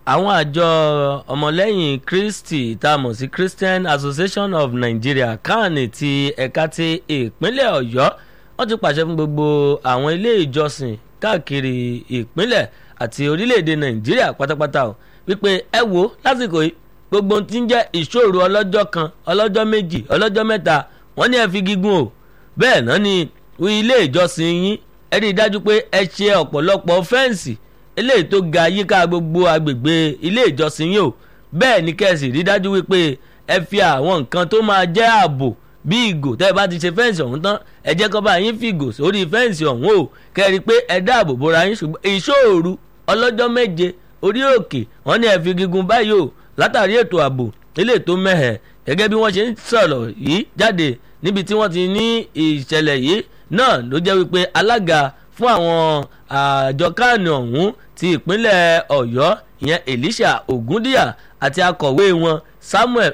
àwọn àjọ ọmọlẹ́yìn kristi tá a mọ̀ sí christian association of nigeria kan ti ẹ̀ka ti ìpínlẹ̀ ọ̀yọ́ wọ́n ti pàṣẹ fún gbogbo àwọn ilé ìjọsìn káàkiri ìpínlẹ̀ àti orílẹ̀-èdè nàìjíríà pátápátá o wípé ẹ wo lásìkò yìí gbogbo tí ń jẹ́ ìṣòro ọlọ́jọ́ kan ọlọ́jọ́ méjì ọlọ́jọ́ mẹ́ta wọ́n ní ẹ fi gígùn o bẹ́ẹ̀ náà ni ilé ìjọsìn yín ẹ rí i dájú pé ẹ ṣe ọ̀pọ̀lọpọ̀ fẹ́ǹsì eléyìí tó ga yíká gbogbo agbègbè ilé ìjọsìn yìí o bẹ́ẹ̀ ni kẹ́sì rí dájú wípé ẹ fi àwọn nǹkan tó máa jẹ́ ààbò bí ìgò tẹ́ ẹ bá ti ṣe fẹ́ǹsì ọ̀hún tán ẹ jẹ́ kó bá yín fi ìgò sórí fẹ́ǹsì ọ̀hún o kẹ́rì pé ẹ dáàbò bora yín ṣùgbọ́n ìṣòro ọlọ́jọ́ méje orí òkè wọ́n ní ẹ fi gígùn báyìí o látàrí ètò ààbò eléyìí tó mẹ́hẹ̀ gẹ́gẹ́ bí wọ́n ṣe ń sọ̀rọ̀ yìí jáde níbi tí wọ́n ti ní ìṣẹ̀lẹ̀ yìí náà ló jẹ́ wípé alága fún àwọn àjọ káàní ọ̀hún ti ìpínlẹ̀ ọ̀yọ́ ìyẹn elisha ogundiya àti akọ̀wé wọn samuel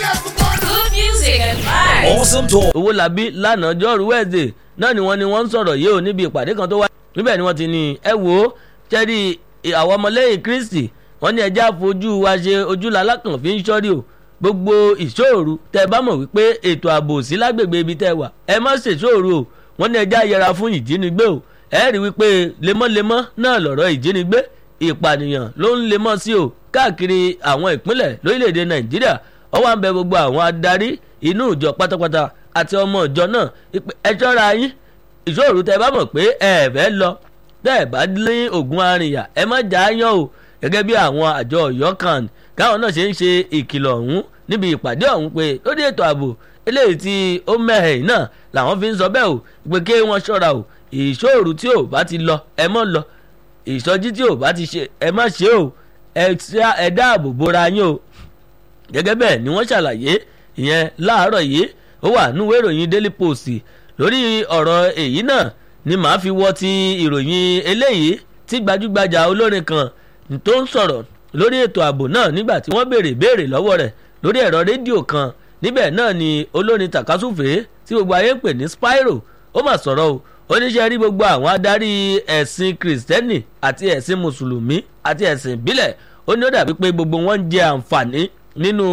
Good music and vibes. Awesome talk. owólabí lánàá jọ́rú wẹ́ẹ̀dẹ̀ náà ni wọ́n ní wọ́n ń sọ̀rọ̀ yìí ò níbi ìpàdé kan tó wáyé níbẹ̀ ni wọ́n ti ní ẹ wò ó jẹ́rí àwọn ọmọlẹ́yìn kristi wọ́n ní ẹjẹ́ àfojú wa ṣe ojúlala kan fi ń ṣọ́rí o gbogbo ìṣòro tẹ bá mọ̀ wípé ètò ààbò sí lágbègbè ibi tẹ wà ẹ má ṣèṣòro o wọ́n ní ẹjẹ́ àyẹra fún ìjínigbé o ẹ rí wípé lemọ́lemọ́ náà lọ̀rọ̀ ìjínigbé ìpànìyàn ló ń lemọ́ sí o káàkiri àwọn ìpínlẹ̀ lórílẹ̀‐èdè nàìjíríà ọwọ́ à ń bẹ gbogbo àwọn adarí inú ìjọ pátápátá àti ọmọ ìjọ náà ẹ ṣọ́ra yín ìṣòro tẹ bá mọ̀ pé ẹ fẹ́ lọ tẹ́ ẹ bá lé ògùn arìnyà ẹ má jà á yàn o gẹ́gẹ́ bí àwọn àjọ ọ̀yọ́ kan káwọn náà ṣe ń ṣe ìkìlọ̀ ọ̀hún níbi ìpàdé ọ̀hún pé lórí ètò ààbò eléyìí tí ó mẹ́hẹ̀ náà làwọn fi ń sọ bẹ́ẹ̀ o pé kí wọ́n ṣọ́ra o ìṣòro tí ò bá ti lọ ẹ mọ́ lọ ìsọjí tí ò bá ti ṣe ẹ má ṣe o ẹ dáàbò bora yín o gẹ́gẹ́ bẹ́ẹ̀ ni wọ́n ṣàlàyé ìyẹn láàárọ̀ yìí ó wà nínú ìròyìn daily post lórí ọ̀rọ̀ èyí náà ni màá fi wọ́ ti ìròyìn eléyìí tí gbajúgbajà olórin kan tó ń sọ̀rọ̀ lórí ètò ààbò náà nígbà tí wọ́n béèrè béèrè lọ́wọ́ rẹ̀ lórí ẹ̀rọ rédíò kan níbẹ̀ náà ni olórin takasúfè tí gbogbo ayé ń pè ní spyro ó mà sọ̀rọ̀ o oníṣẹ́ rí gbogbo àwọn adarí ẹ̀sìn kìrìsìtẹ́nì àti ẹ̀sìn mùsùlùmí àti ẹ̀sìn ìbílẹ̀ ó ní ó dàbí pé gbogbo wọn ń jẹ àǹfààní nínú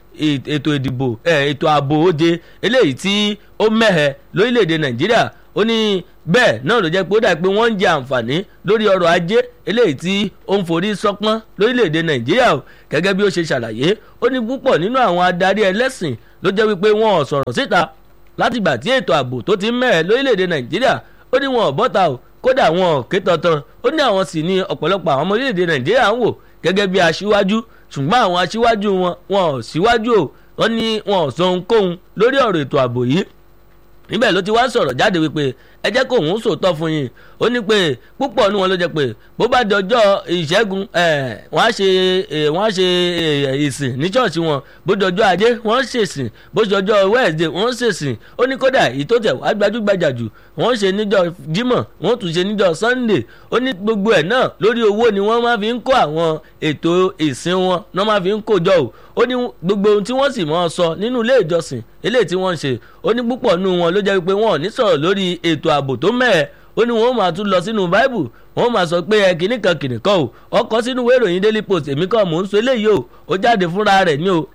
ètò ìdìbò ètò ààbò oje eléyìí tí ó mẹ́hẹ̀ lórílẹ̀‐èdè nàìjíríà ó ní bẹ́ẹ̀ náà ló jẹ́ pé ó dà pé wọ́n ń jẹ àǹfààní lórí ọrọ̀ ajé eléyìí tí ó ń forí sọ́pọ́n lórílẹ̀‐èdè nàìjíríà o gẹ́gẹ́ bí ó ṣe ṣàlàyé ó ní púpọ̀ nínú àwọn adarí ẹlẹ́sìn ló jẹ́ wípé wọn ò sọ̀rọ̀ síta látìgbà tí ètò ààbò tó ti ń mẹ́hẹ̀ lórílẹ̀‐èdè nàìjíríà ó ní wọn ò bọ́ta o kódà wọn ò ké tantan ó ní àwọn sì ní ọ̀pọ̀lọpọ̀ àwọn ọmọ orílẹ̀‐èdè nàìjíríà ń wò gẹ́gẹ́ bí aṣíwájú ṣùgbọ́n àwọn aṣíwájú wọn wọn ò síwájú o wọ́n ní wọn ò sọ ohunkóhun lórí ọ̀rọ̀ ètò ààbò yìí níbẹ̀ ló ti wá sọ̀rọ̀ jáde wípé ẹ jẹ́ kó òun sòótọ́ fún yín ó ní pé púpọ̀ ní wọn ló jẹ́ pé bó bá di ọjọ́ ìṣẹ́gun wọ́n á ṣe wọ́n á ṣe ìsìn ní ṣọ́ọ̀ṣì wọn bó di ọjọ́ ajé wọ́n ṣèsìn bó di ọjọ́ wẹ́ẹ̀dẹ̀ wọ́n ṣèsìn ó ní kódà èyí tó tẹ̀ wá gbajúgbajà jù wọ́n ṣe níjọ́ jímọ̀ wọ́n tún ṣe níjọ́ sunday ó ní gbogbo ẹ̀ náà lórí owó ni wọ́n máa fi ń kó àwọn ètò ìsìn wọn náà máa fi ń kó jọ o ó ní gbogbo ohun tí wọ́n sì mọ́ ọ sọ nínú ilé ìjọsìn eléyìí tí wọ́n ń ṣe ó ní púpọ̀ nù wọn ló jẹ́ pé wọn ò ní sọ̀rọ̀ lórí ètò ààbò tó mẹ́ẹ̀ ó ní wọn ó máa tún lọ sínú báìbù wọn ó máa sọ pé ẹ kìíní kan kìíní kan o ọkọ sínú ìwé ìròyìn daily post èmi kan mò ń sọ eléyìí o ó jáde fúnra rẹ̀ ní o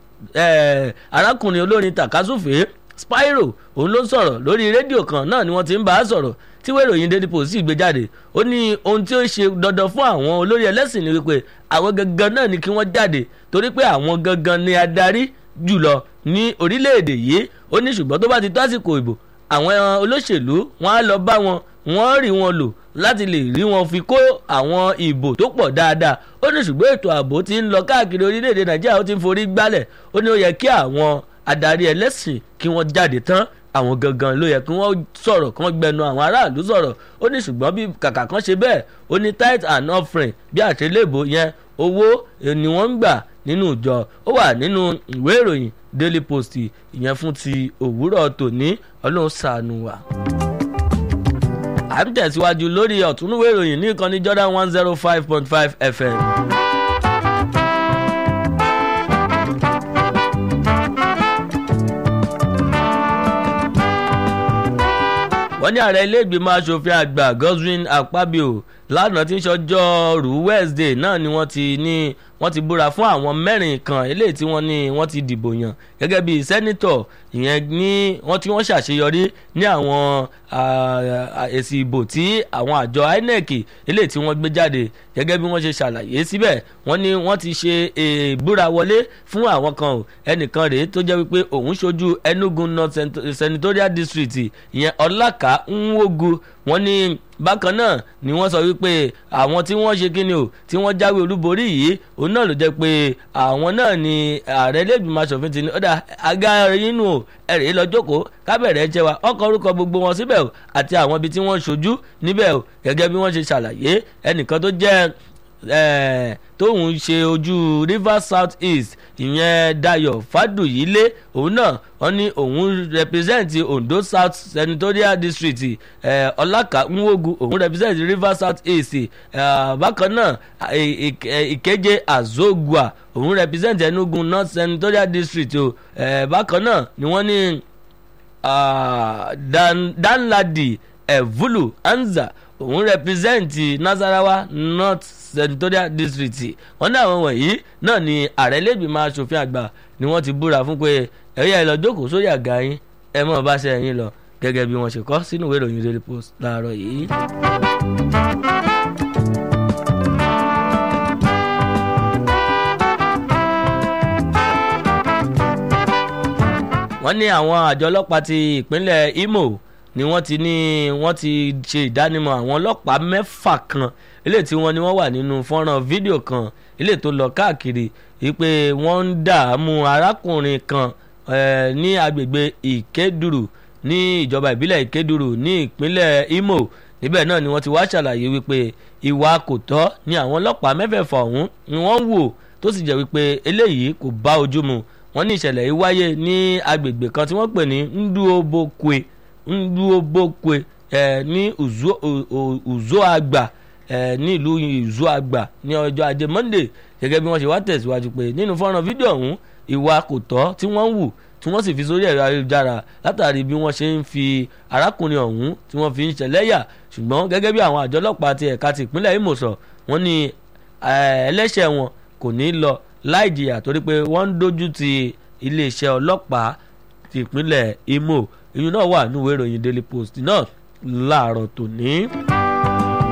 arákùnrin olórin takasúfè spyro òun ló ń sọ̀rọ̀ lórí rédíò kan náà ni wọ́n ti ń bá a sọ̀rọ̀ tí ìwé ìròyìn daily post sì gbé jáde ó ní ohun tí ó ṣe dandan fún àwọn olórí ẹlẹ́sìn ni wípé àwọn gangan náà ni kí wọ́n jáde torí pé àwọn gangan ni adarí jùlọ ní orílẹ̀-èdè yìí ó ní ṣùgbọ́n tó bá ti tó àsìkò ìbò àwọn olóṣèlú wọn á lọ bá wọn wọn rí wọn lò láti lè rí wọn fi kó àwọn ìbò tó pọ̀ dáadáa ó ní ṣùgbọ́n ètò ààbò ti ń lọ káàkiri orílẹ̀-èdè nàìjíríà ó ti ń forí gbálẹ̀ ó ní ó yẹ kí àwọn adarí ẹlẹ́sìn kí wọ́n jáde tán àwọn gangan ló yẹ kí wọ́n sọ̀rọ̀ kí wọ́n gbẹnu àwọn aráàlú sọ̀rọ̀ ó ní ṣùgbọ́n bí kàkà kan ṣe bẹ́ẹ̀ ó ní tight and offering bí àtẹlẹ́bù yẹn owó ni wọ́n ń gbà nínú ìjọ ó wà nínú ìwé ìròyìn daily post ìyẹn fún ti òwúrọ̀ tòní ọlọ́run ṣàánú wa. à ń tẹ̀síwájú lórí ọ̀túnúwé ìròyìn ní ìkànnì jordan one zero five point five fm. wọ́n ní ààrẹ ilé ìgbìmọ̀ asòfin àgbà godwin akpabio lánàá tí ń ṣọjọ́rú Wednesday náà ni wọ́n ti ní wọ́n ti búra fún àwọn mẹ́rin kan eléyìí tí wọ́n ní wọ́n ti dìbò yàn gẹ́gẹ́ bíi sẹ́nítọ̀ ìyẹn ní wọ́n tí wọ́n ṣàṣeyọrí ní àwọn èsì ìbò tí àwọn àjọ INEC eléyìí tí wọ́n gbé jáde gẹ́gẹ́ bí wọ́n ṣe ṣàlàyé síbẹ̀ wọ́n ní wọ́n ti ṣe ìbúra wọlé fún àwọn kan o ẹnìkan rèé tó jẹ́ wípé òun ṣojú Enugu North Senatorial District ìyẹn Ọlákà Nwogu wọ́n ní bákan náà ni wọ́n sọ wípé àwọn tí wọ́n ṣe kíni o tí wọ́n jáwé olúborí yìí òun náà ló jẹ́ pé àwọn náà ni ààrẹ lẹ́gbìmọ̀ asòfin ti ní ọ̀dà àga inú o ẹ̀rẹ́ lọ jókòó kábẹ̀rẹ̀ jẹ́ wa ọkọ̀ orúkọ gbogbo wọn síbẹ̀ o àti àwọn ibi tí wọ́n ṣojú níbẹ̀ o gẹ́gẹ́ bí wọ́n ṣe ṣàlàyé ẹnìkan tó jẹ́ tóun ṣe ojú Rivers South East ìyẹn Dayọ̀ Fádùyílé òun náà wọ́n ní òun represent Ondo South Senatorial District Ọlákà Nwogu òun represent Rivers South East bákan náà Ìkéje Azogua òun represent Enugu North Senatorial District o bákan náà ni wọ́n ní Danladi Evulu Anza òun rẹpírẹsẹ̀ǹtì Nasarawa North Senatorial District wọ́n ní àwọn wọ̀nyí náà ni ààrẹ lẹ́gbìmọ̀ asòfin àgbà ni wọ́n ti búra fún pé ẹ̀yà ẹ̀ lọ jókòó sórí àga yín ẹ mọ̀ bá ṣe ẹ̀yìn lọ gẹ́gẹ́ bí wọ́n ṣe kọ sínú ìwé ìròyìn Daily Post láàárọ̀ yìí. wọ́n ní àwọn àjọ ọlọ́pàá ti ìpínlẹ̀ Imo ni wọ́n ti ní wọ́n ti ṣe ìdánimọ̀ àwọn ọlọ́pàá mẹ́fà kan eléyìí tí wọ́n ní wọ́n wà nínú fọ́nrán fídíò kan eléyìí tó lọ káàkiri wípé wọ́n ń dààmú arákùnrin kan ní agbègbè Ìkédùrù ní ìjọba ìbílẹ̀ Ìkédùrù ní ìpínlẹ̀ Imo níbẹ̀ náà ni wọ́n ti wá ṣàlàyé wípé ìwà kò tọ́ ni àwọn ọlọ́pàá mẹ́fẹ̀ẹ̀fà ọ̀hún ni wọ́n wò tó sì jẹ́ wípé eléyìí kò bá ojú mu wọ́n ní ìṣẹ̀lẹ̀ yìí wáyé ní agbègbè kan tí wọ́n pè ní Nduobokwe Nduobokwe ẹ̀ ní Uzoagba ẹ̀ ní ìlú Uzoagba ní ọjọ́ ajé Monday gẹ́gẹ́ bí wọ́n ṣe wá tẹ̀síwájú pé nínú fọ́nrán fídíò ọ̀hún ìwà kò tọ́ tí wọ́n ń wù tí wọ́n sì fi sórí ẹ̀rọ ayélujára látàrí bí wọ́n ṣe ń fi arákùnrin ọ̀hún tí wọ́n fi ń ṣẹlẹ́yà ṣùgbọ́n gẹ́gẹ́ bí àwọn àjọ ọlọ́pàá ti ẹ̀ka ti ìpínlẹ̀ Imo sọ wọ́n ní ẹlẹ́ṣẹ̀ wọn kò ní lọ láì jìyà torí pé wọ́n ń dojú ti iléeṣẹ́ ọlọ́pàá ti ìpínlẹ̀ Imo ìyún náà wà nínú ìwé ìròyìn Daily Post náà láàárọ̀ tòní.